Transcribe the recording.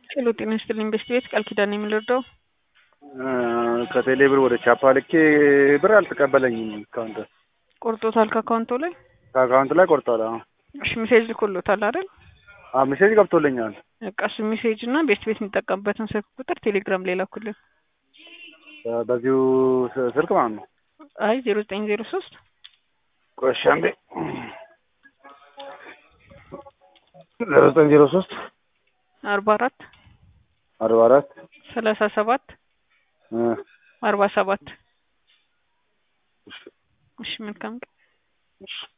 ሄሎ ጤና ይስጥልኝ በስቲ ቤት ቃል ኪዳን የምልወደው ከቴሌ ብር ወደ ቻፓ ልኬ ብር አልተቀበለኝም እስካሁን ድረስ። ቆርጦታል ከአካውንቶ ላይ? ከአካውንት ላይ ቆርጧል። አዎ እሺ ሜሴጅ ልኮሎታል አይደል? አዎ ሜሴጅ ገብቶልኛል። በቃ እሱ ሜሴጅ እና ቤስት ቤት የሚጠቀምበትን ስልክ ቁጥር ቴሌግራም ላይ ላኩልን። በዚሁ ስ- ስልክ ማለት ነው። አይ ዜሮ ዘጠኝ ዜሮ ሶስት ቆሻ እንዴ ዜሮ ዘጠኝ ዜሮ ሶስት አርባ አራት አርባ አራት ሰላሳ ሰባት አርባ ሰባት እሺ መልካም ቀን። እሺ